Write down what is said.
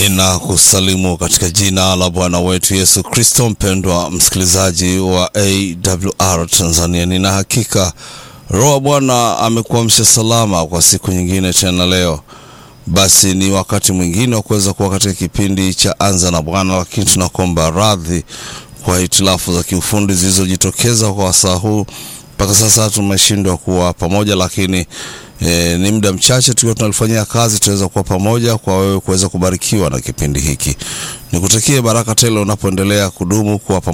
Ninakusalimu katika jina la Bwana wetu Yesu Kristo. Mpendwa msikilizaji wa AWR Tanzania, nina hakika Roho wa Bwana amekuamsha salama kwa siku nyingine tena leo. Basi ni wakati mwingine wa kuweza kuwa katika kipindi cha Anza na Bwana, lakini tunakuomba radhi kwa hitilafu za kiufundi zilizojitokeza kwa wasaa huu. Mpaka sasa tumeshindwa kuwa pamoja, lakini E, ni muda mchache tukiwa tunalifanyia kazi, tunaweza kuwa pamoja kwa wewe kuweza kubarikiwa na kipindi hiki. Nikutakie baraka tele unapoendelea kudumu kuwa pamoja